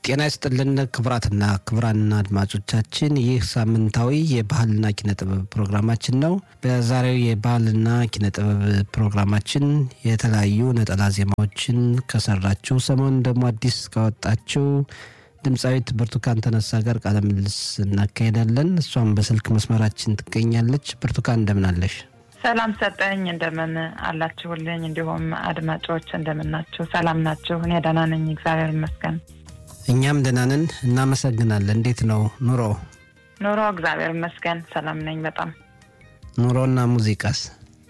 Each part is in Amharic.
ጤና ይስጥልን ክቡራትና ክቡራን አድማጮቻችን፣ ይህ ሳምንታዊ የባህልና ኪነ ጥበብ ፕሮግራማችን ነው። በዛሬው የባህልና ኪነ ጥበብ ፕሮግራማችን የተለያዩ ነጠላ ዜማዎችን ከሰራችው ሰሞኑን ደግሞ አዲስ ካወጣችው ድምፃዊት ብርቱካን ተነሳ ጋር ቃለ ምልልስ እናካሄዳለን። እሷም በስልክ መስመራችን ትገኛለች። ብርቱካን እንደምናለሽ? ሰላም ሰጠኝ። እንደምን አላችሁልኝ? እንዲሁም አድማጮች እንደምናችሁ? ሰላም ናችሁ? እኔ ደህና ነኝ፣ እግዚአብሔር ይመስገን። እኛም ደህና ነን፣ እናመሰግናለን። እንዴት ነው ኑሮ? ኑሮ እግዚአብሔር ይመስገን ሰላም ነኝ በጣም። ኑሮና ሙዚቃስ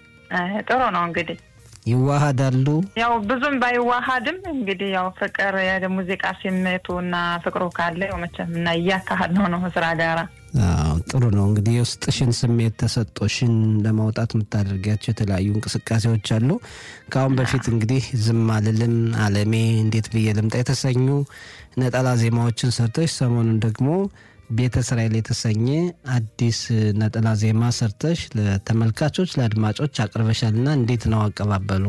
ጥሩ ነው እንግዲህ ይዋሃዳሉ? ያው ብዙም ባይዋሃድም እንግዲህ ያው ፍቅር የሙዚቃ ስሜቱ እና ፍቅሩ ካለ ያው መቼም እና እያካሄድ ነው ነው ስራ ጋራ አዎ ጥሩ ነው እንግዲህ የውስጥሽን ስሜት ተሰጦሽን ለማውጣት የምታደርጊያቸው የተለያዩ እንቅስቃሴዎች አሉ። ከአሁን በፊት እንግዲህ ዝም አልልም፣ አለሜ፣ እንዴት ብዬ ልምጣ የተሰኙ ነጠላ ዜማዎችን ሰርተሽ ሰሞኑን ደግሞ ቤተ እስራኤል የተሰኘ አዲስ ነጠላ ዜማ ሰርተሽ ለተመልካቾች ለአድማጮች አቅርበሻልና እንዴት ነው አቀባበሉ?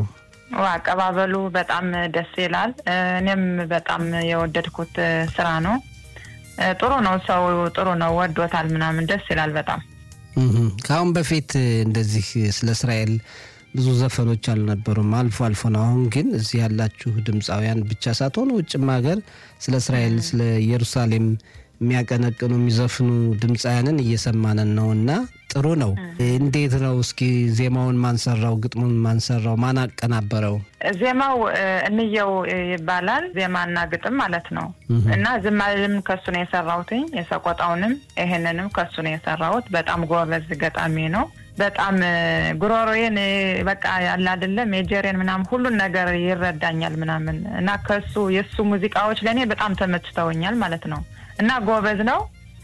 አቀባበሉ በጣም ደስ ይላል። እኔም በጣም የወደድኩት ስራ ነው። ጥሩ ነው። ሰው ጥሩ ነው ወዶታል፣ ምናምን ደስ ይላል በጣም። ከአሁን በፊት እንደዚህ ስለ እስራኤል ብዙ ዘፈኖች አልነበሩም፣ አልፎ አልፎ ነው። አሁን ግን እዚህ ያላችሁ ድምፃውያን ብቻ ሳትሆኑ ውጭም ሀገር ስለ እስራኤል ስለ ኢየሩሳሌም የሚያቀነቅኑ የሚዘፍኑ ድምፃውያንን እየሰማንን ነው እና ጥሩ ነው። እንዴት ነው እስኪ ዜማውን ማንሰራው? ግጥሙን ማንሰራው? ማን አቀናበረው? ዜማው እንየው ይባላል። ዜማና ግጥም ማለት ነው እና ዝም አልልም ከሱ ነው የሰራሁትኝ። የሰቆጣውንም ይሄንንም ከሱ ነው የሰራሁት። በጣም ጎበዝ ገጣሚ ነው። በጣም ጉሮሮዬን በቃ ያለ አይደለም ሜጀሬን ምናምን ሁሉን ነገር ይረዳኛል ምናምን እና ከሱ የእሱ ሙዚቃዎች ለእኔ በጣም ተመችተውኛል ማለት ነው እና ጎበዝ ነው።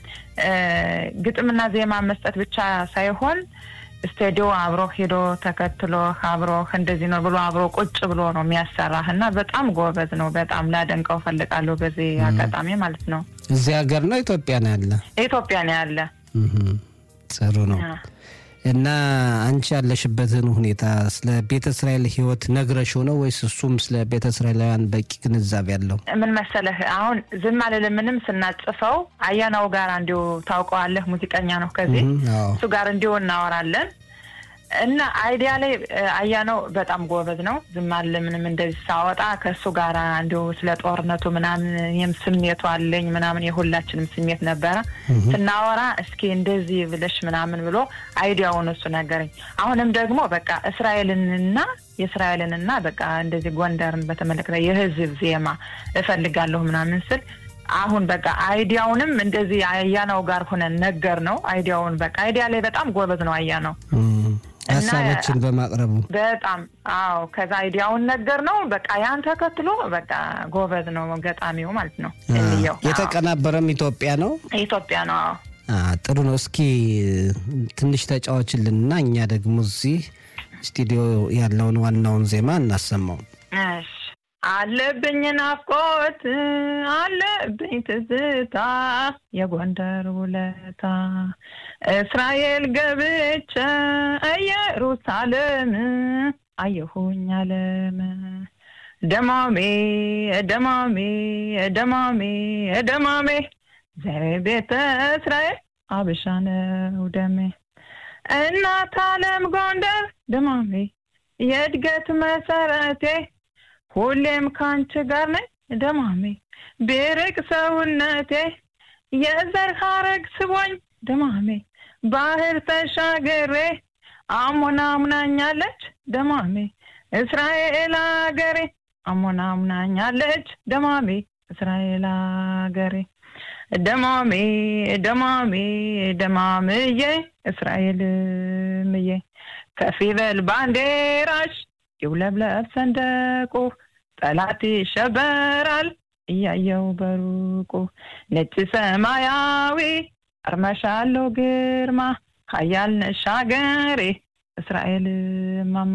ግጥምና ዜማ መስጠት ብቻ ሳይሆን ስቱዲዮ አብሮ ሄዶ ተከትሎ አብሮ እንደዚህ ነው ብሎ አብሮ ቁጭ ብሎ ነው የሚያሰራህ እና በጣም ጎበዝ ነው። በጣም ላደንቀው ፈልጋለሁ በዚህ አጋጣሚ ማለት ነው። እዚህ ሀገር ነው ኢትዮጵያ ነው ያለ? ኢትዮጵያ ነው ያለ። ጥሩ ነው። እና አንቺ ያለሽበትን ሁኔታ ስለ ቤተ እስራኤል ሕይወት ነግረሽው ነው ወይስ እሱም ስለ ቤተ እስራኤላውያን በቂ ግንዛቤ ያለው? ምን መሰለህ አሁን ዝም አልልምንም ስናጽፈው አያናው ጋር እንዲሁ ታውቀዋለህ፣ ሙዚቀኛ ነው። ከዚህ እሱ ጋር እንዲሁ እናወራለን እና አይዲያ ላይ አያናው በጣም ጎበዝ ነው። ዝም አልልምንም እንደዚህ ሳወጣ ከእሱ ጋር እንዲሁ ስለ ጦርነቱ ምናምን ይህም ስሜቱ አለኝ ምናምን የሁላችንም ስሜት ነበረ ስናወራ እስኪ እንደዚህ ብለሽ ምናምን ብሎ አይዲያውን እሱ ነገረኝ። አሁንም ደግሞ በቃ እስራኤልንና የእስራኤልንና በቃ እንደዚህ ጎንደርን በተመለከተ የህዝብ ዜማ እፈልጋለሁ ምናምን ስል አሁን በቃ አይዲያውንም እንደዚህ አያናው ጋር ሆነን ነገር ነው አይዲያውን በቃ አይዲያ ላይ በጣም ጎበዝ ነው አያናው ሀሳቦችን በማቅረቡ በጣም አዎ። ከዛ አይዲያውን ነገር ነው በቃ ያን ተከትሎ በቃ ጎበዝ ነው ገጣሚው ማለት ነው። እንየው የተቀናበረም ኢትዮጵያ ነው ኢትዮጵያ ነው። አዎ ጥሩ ነው። እስኪ ትንሽ ተጫዋችልንና እኛ ደግሞ እዚህ ስቱዲዮ ያለውን ዋናውን ዜማ እናሰማው። እሺ አለብኝ ናፍቆት አለብኝ ትዝታ የጎንደር ውለታ እስራኤል ገብቼ ኢየሩሳሌም አየሁኝ አለም ደማሜ ደማሜ ደማሜ ደማሜ ዘሬ ቤተ እስራኤል አበሻ ነው ደሜ እናት አለም ጎንደር ደማሜ የእድገት መሰረቴ ሁሌም ካንቺ ጋር ነኝ ደማሜ ቢርቅ ሰውነቴ የዘር ሐረግ ስቦኝ ደማሜ ባህር ተሻገሬ አሞና አምናኛለች ደማሜ እስራኤል አገሬ አሞና አምናኛለች ደማሜ እስራኤል አገሬ ደማሜ ደማሜ ደማምዬ እስራኤል ምዬ ከፍ ይበል ባንዴራሽ ይውለብለብ ሰንደቁ ጠላት ይሸበራል እያየው በሩቁ ነጭ ሰማያዊ አርመሻለሁ ግርማ ኃያል ነሽ አገሬ እስራኤል ማማ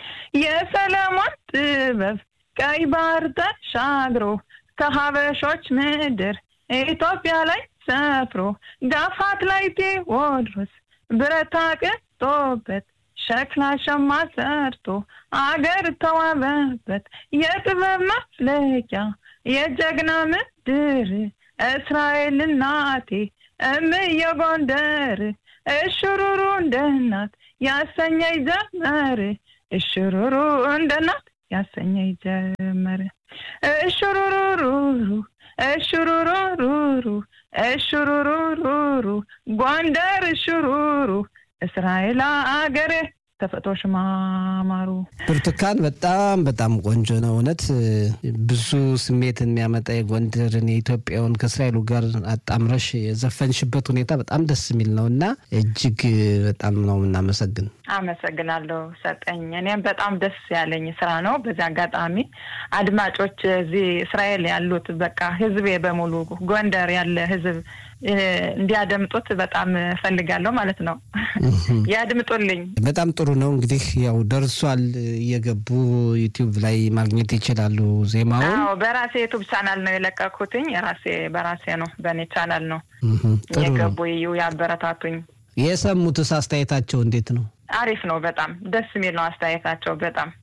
የሰለሞን ጥበብ ቀይ ባህር ተሻግሮ ከሀበሾች ምድር ኢትዮጵያ ላይ ሰፍሮ ጋፋት ላይ ቴዎድሮስ ብረታ ቅጦበት ሸክላ ሸማ ሰርቶ አገር ተዋበበት የጥበብ መፍለቂያ የጀግና ድር እስራኤል እናቴ እምየ ጎንደር እሽሩሩ እንደ እናት ያሰኘኝ ጀመር እሽሩሩ እንደ እናት ያሰኘኝ ጀመር እሽሩሩሩሩ እሽሩሩሩሩ እሽሩሩሩሩ ጎንደር እሽሩሩ እስራኤል አገሬ ተፈጥሮሽ ማማሩ ብርቱካን በጣም በጣም ቆንጆ ነው። እውነት ብዙ ስሜትን የሚያመጣ የጎንደርን የኢትዮጵያውን ከእስራኤሉ ጋር አጣምረሽ የዘፈንሽበት ሁኔታ በጣም ደስ የሚል ነው እና እጅግ በጣም ነው የምናመሰግን። አመሰግናለሁ ሰጠኝ። እኔም በጣም ደስ ያለኝ ስራ ነው። በዚህ አጋጣሚ አድማጮች እዚህ እስራኤል ያሉት በቃ ህዝቤ በሙሉ ጎንደር ያለ ህዝብ እንዲያደምጡት በጣም እፈልጋለሁ ማለት ነው። ያድምጡልኝ። በጣም ጥሩ ነው። እንግዲህ ያው ደርሷል። እየገቡ ዩቲዩብ ላይ ማግኘት ይችላሉ ዜማውን። አዎ በራሴ ዩቱብ ቻናል ነው የለቀኩትኝ። ራሴ በራሴ ነው በእኔ ቻናል ነው የገቡ እዩ፣ ያበረታቱኝ። የሰሙትስ አስተያየታቸው እንዴት ነው? አሪፍ ነው። በጣም ደስ የሚል ነው አስተያየታቸው በጣም